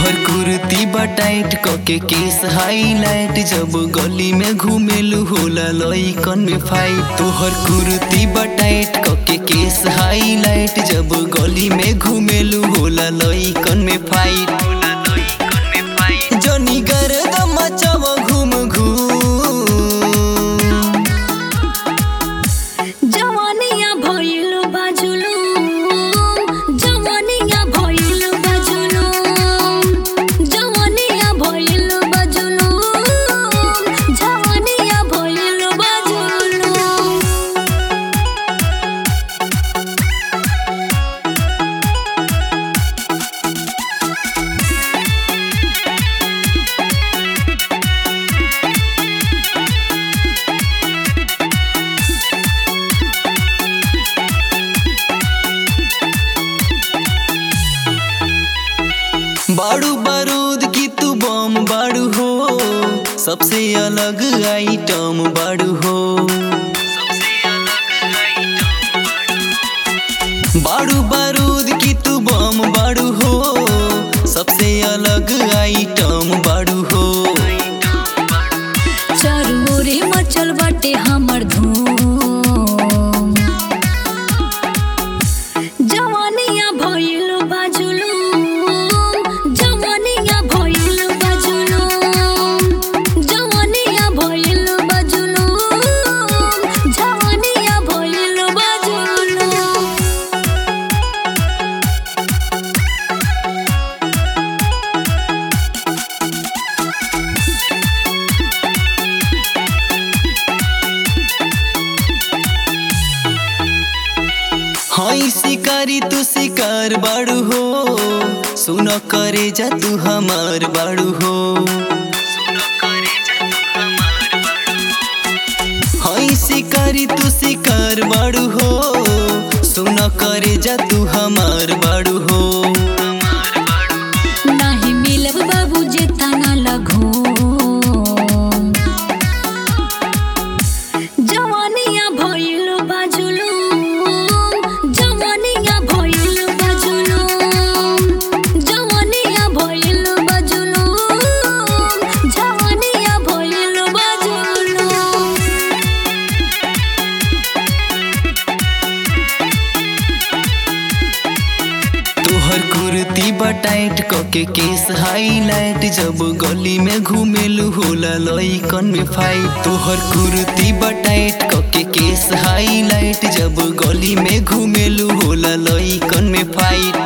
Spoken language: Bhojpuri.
तोहर कुर्ती बटाइट कके केस हाईलाइट जब गली में घूमेलू होला लइकन में फाइट तोहर कुर्ती बटाइट कके केस हाईलाइट जब गली में घूमेलू होला लइकन में फाइट जनी गर्दम मचाव घूम घूम जवानिया भइल बाजुलु जवानिया भइल बाजुलु जवानिया भइल बाजुलु जवानिया भइल बाजुलु बाड़ू बारूद की तू बम बाड़ू हो सबसे अलग आइटम बाड़ू हो बाड़ू बारूद की तू बम बाड़ू हो सबसे अलग आइटम बाड़ू हो चरोरे मचल बाटे हमर धूम जवानिया भइल बाजुलु जवानिया भइल बाजुलु जवानिया भइल बाजुलु जवानिया भइल बाजुलु हई शिकारी तू शिकार बाड़ू हो सुन करे जा तू हमार बाड़ू हो हई शिकारी तू शिकार बाड़ू हो सुन करे जा तू हमार बाड़ू हो नाही मिलब बाबू जे तना लगो जवानिया भइल बाजुलु जवानिया भइल बाजुलु जवानिया भइल बाजुलु जवानिया भइल बाजुलु तोहर कुर्ती बटाइट कके केस हाईलाइट जब गली में घूमेलू होला लइकन में फाइट तोहर कुर्ती बटाइट कके केस हाईलाइट जब गली में घूमेलू होला लइकन में फाइट